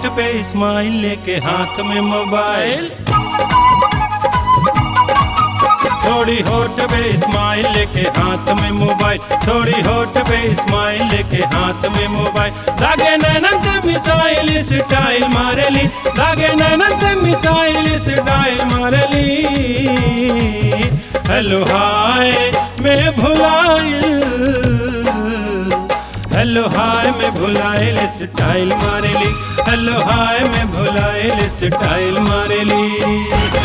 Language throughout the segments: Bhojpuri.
पे स्माइल लेके हाथ में मोबाइल थोड़ी होठ पे स्माइल लेके हाथ में मोबाइल थोड़ी होठ पे स्माइल लेके हाथ में मोबाइल लागे नैनन से मिसाइल स्टाइल मारेली लागे नैनन से मिसाइल स्टाइल मारेली हेलो हाय मैं भुलाइल हेलो हाय मैं भुलाइल स्टाइल मारेली हेलो हाय मैं भुलाइल स्टाइल मारेली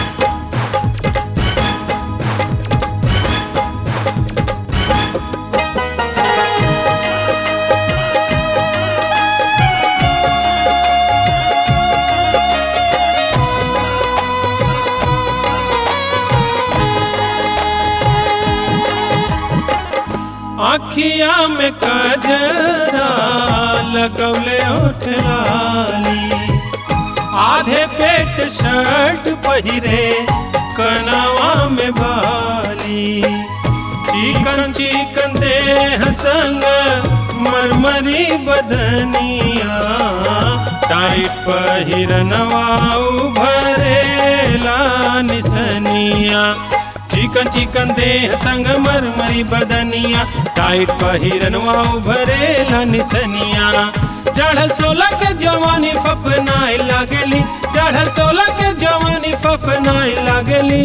आखिया में कजरा लगौले ओठलाली आधे पेट शर्ट पहिरे कनावा में बाली चिकन चिकन देह संग मरमरी बदनिया टाइट पहिरनवा उभरेला निसनिया चिकन चिकन देह संग मरमरी बदनिया टाइट पहिरनवा उभरेला निसनिया चढ़ल सोलह के जवानी फपनाए लागली चढ़ल सोलह के जवानी फपनाए लागली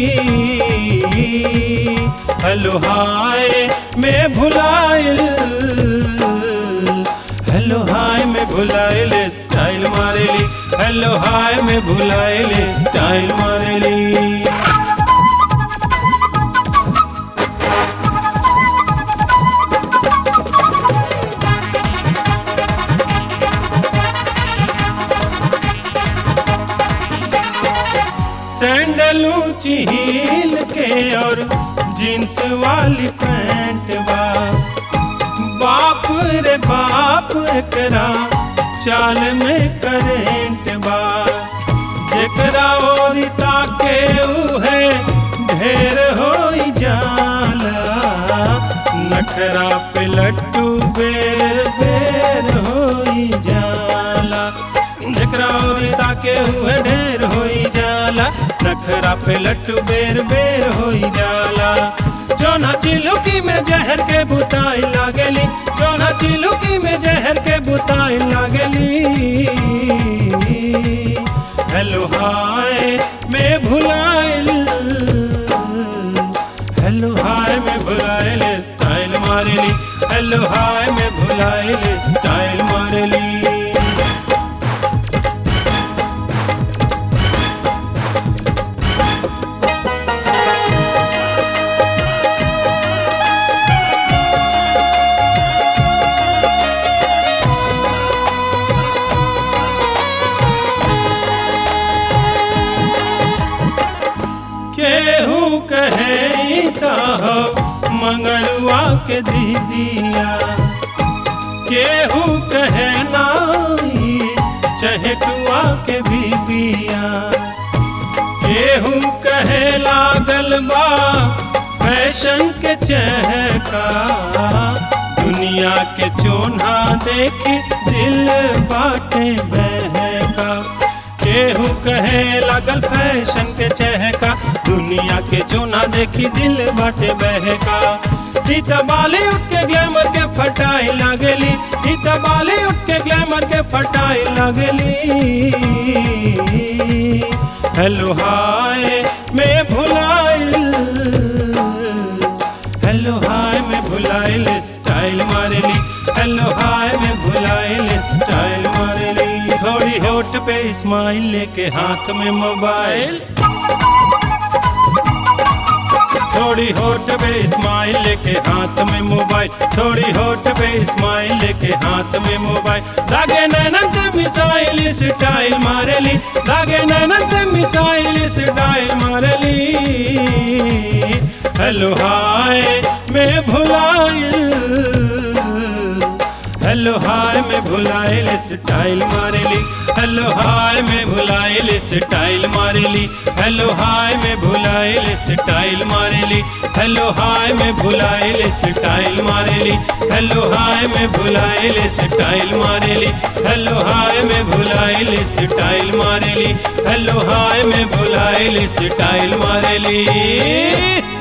हेलो हाय मैं भुलाइल हेलो हाय मैं भुलाइल स्टाइल मारेली हेलो हाय मैं भुलाइल स्टाइल मारेली सैंडल ऊंची हील के और जींस वाली पैंट बा बाप रे बाप करा चाल में करेंट बा जेकरा और ताके उहे ढेर हो जाला नखरा पे लट्टू बेर बेर हो जाला जेकरा और ताके उहे ढेर हो जाला नखरा पे लट्टू बेर बेर हो जाला जोना चिलुकी में जहर के बुताई लागली जोना चिलुकी में जहर के बुताई लागली हेलो हाय मैं भुलाइल हेलो हाय मैं भुलाइल स्टाइल मारेली हेलो हाय मैं भुलाइल स्टाइल मारेली केहू कहे हो मंगलुआ के दीदिया केहू कहे नाई चहटुआ के बीबिया केहू कहे लागल बा फैशन के चहका दुनिया के चोना देखी दिल बाटे बहका केहू कहे लगल फैशन के चहका दुनिया के चोना देखी दिल बाटे बहका इत बाली उठ के ग्लैमर के फटाई लागली इत बाली उठ के ग्लैमर के फटाई लागली हेलो हाय मैं भुलाइल हेलो हाय मैं भुलाइल स्टाइल मारेली हेलो हाय मैं भुलाइल स्टाइल मारेली थोड़ी होठ पे स्माइल लेके हाथ में मोबाइल थोड़ी होठ पे स्माइल लेके हाथ में मोबाइल थोड़ी होठ पे स्माइल लेके हाथ में मोबाइल लागे नैनन से मिसाइल स्टाइल मारेली लागे नैनन से मिसाइल स्टाइल मारेली हेलो हाय मैं भुलाइल हेलो हाय में भुलाइल स्टाइल मारेली हेलो हाय में भुलाइल स्टाइल मारेली हेलो हाय में भुलाइल स्टाइल मारेली हेलो हाय में भुलाइल स्टाइल मारेली हेलो हाय में भुलाइल स्टाइल मारेली हेलो हाय में भुलाइल स्टाइल मारेली हेलो हाय में भुलाइल स्टाइल मारेली